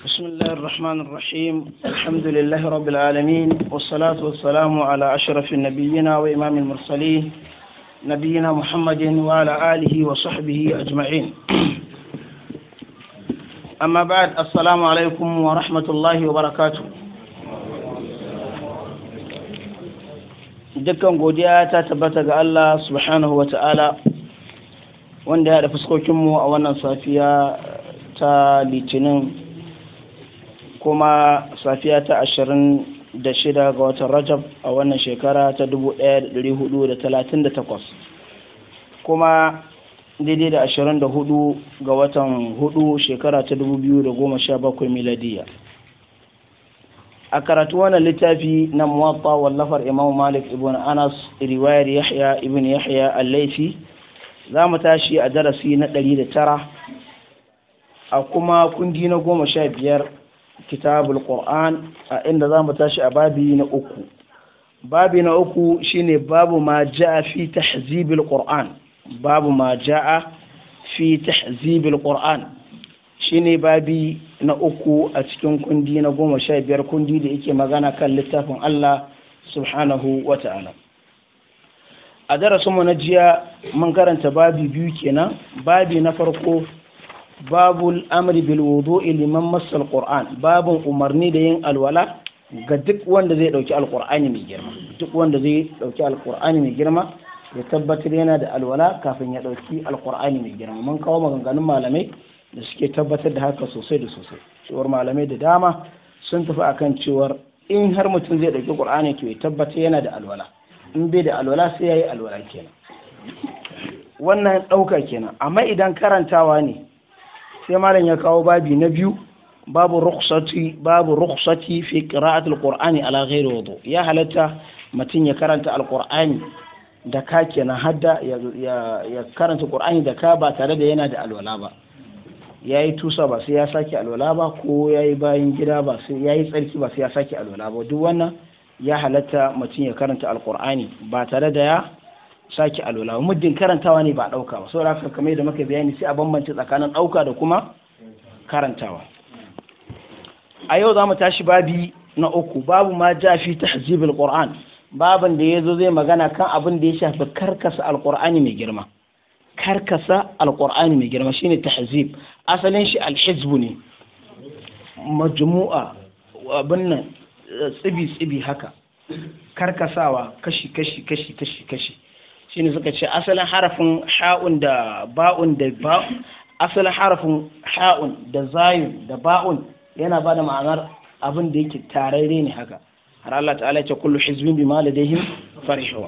بسم الله الرحمن الرحيم الحمد لله رب العالمين والصلاة والسلام على أشرف النبيين وإمام المرسلين نبينا محمد وعلى آله وصحبه أجمعين أما بعد السلام عليكم ورحمة الله وبركاته dukkan godiya ta tabbata ga Allah subhanahu wa ta'ala wanda ya da fuskokinmu a wannan safiya ta litinin kuma safiya ta ashirin da shida ga watan rajab a wannan shekara ta dubu ɗaya da ɗari hudu da talatin da takwas kuma daidai da ashirin da hudu ga watan hudu shekara ta dubu biyu da goma sha bakwai miladiya a karatu wannan littafi na muwatta wallafar imam malik ibn anas riwayar yahya ibn yahya al-laifi za mu tashi a darasi na ɗari da tara a kuma kundi na goma sha biyar kitabul qur'an a inda za mu tashi a babi na uku babi na uku shine babu ma ja'a fi tahzibil qur'an babu ma ja'a fi tahzibil qur'an shine babi na uku a cikin kundi na goma sha biyar kundi da yake magana kan littafin Allah subhanahu wa ta'ala a darasinmu na jiya mun karanta babi biyu kenan babi na farko babu amri bil wudu'i liman massal qur'an babun umarni da yin alwala ga duk wanda zai dauki alqur'ani mai girma duk wanda zai dauki alqur'ani mai girma ya tabbatar yana da alwala kafin ya dauki alqur'ani mai girma mun kawo maganganun malamai da suke tabbatar da haka sosai da sosai cewar malamai da dama sun tafi akan cewar in har mutum zai dauki qur'ani to ya tabbatar yana da alwala in bai da alwala sai yayi alwala kenan wannan dauka kenan amma idan karantawa ne sai malam ya kawo babi na biyu babu rukhsati babu rukhsati fi qira'ati alqur'ani ala ghairi wudu ya halatta mutum ya karanta alqur'ani da ka kenan hadda ya karanta qur'ani da ka ba tare da yana da alwala ba yayi tusa ba sai ya sake alwala ba ko yayi bayan gida ba sai yayi tsarki ba sai ya sake alwala ba duk wannan ya halatta mutum ya karanta alqur'ani ba tare da ya sake alwala muddin karantawa ne ba dauka ba saboda haka kamar da muka bayani sai a bambance tsakanin dauka da kuma karantawa a yau za mu tashi babi na uku babu ma ja fi tahzibul qur'an babin da yazo zai magana kan abin da ya shafi karkasa alqur'ani mai girma karkasa alqur'ani mai girma shine tahzib asalin shi alhizbu ne majmu'a abin nan tsibi tsibi haka karkasawa kashi kashi kashi kashi kashi shine suka ce asalin harafin ha'un da ba'un da ba asalin harafin ha'un da zayun da ba'un yana ba da ma'anar abin da yake tararre ne haka har Allah ta'ala ce kullu hizbin bima ladayhim farihun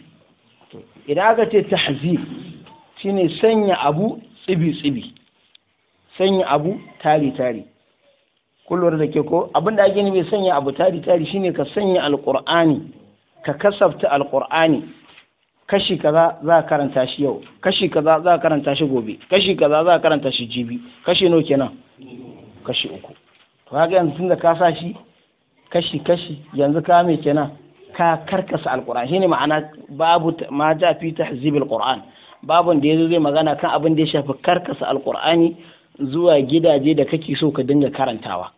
idan aka ce tahzib shine sanya abu tsibi tsibi sanya abu tari tari kullum da ke ko abin da ake nufi sanya abu tari tari shine ka sanya alqur'ani ka kasafta alqur'ani kashi kaza za a karanta shi yau kashi kaza za a karanta shi gobe kashi kaza za a karanta shi jibi kashi nawa kenan kashi uku to kaga yanzu tunda ka sa shi kashi kashi yanzu ka me kenan ka karkasa alquran shine ma'ana babu ma ja fi tahzib alquran babun da yazo zai magana kan abin da ya shafi karkasa alqurani zuwa gidaje da kake so ka dinga karantawa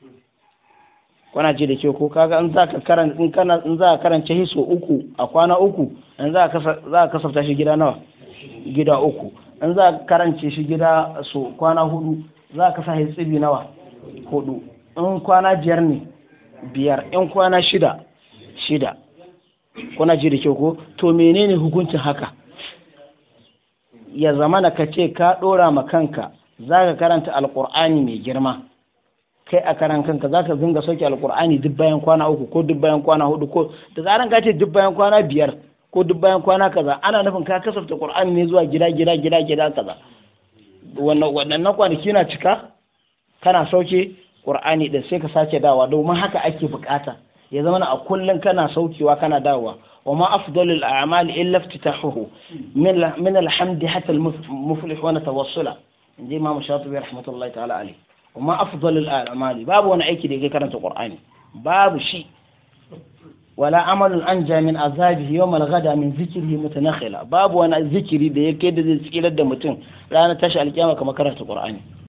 kwana ce da ke ko kaga in za ka karanta in kana in za ka karanta hiso uku a kwana uku in za ka za ka kasafta shi gida nawa gida uku in za ka karance shi gida so kwana hudu za ka sa tsibi nawa hudu in kwana biyar ne biyar in kwana shida shida kuna ji da ke ko to menene hukuncin haka ya zamana ka ce ka dora ma kanka za ka karanta alkur'ani mai girma kai a karan kanka za ka dinga sauke alkur'ani duk bayan kwana uku ko duk bayan kwana hudu ko da zaran ka ce duk bayan kwana biyar ko duk bayan kwana kaza ana nufin ka kasafta qur'ani ne zuwa gida gida gida gida kaza wannan waɗannan kwanaki na cika kana sauke qur'ani din sai ka sake dawa domin haka ake bukata ya zama a kullun kana saukewa kana dawowa wa ma afdalul a'mal illa iftitahuhu min min alhamdi hatta al-muflih wa tawassula inji imam shatibi rahmatullahi ta'ala alayhi وما أفضل الأعمال باب وانا أيكي دي كرنت القرآن باب شيء ولا عمل أنجى من عذابه يوم الغدا من ذكره متنخلا باب وانا ذكري دي كده دي سكيلة دي متن لا أنا تشعل القيامة كما كرنت القرآن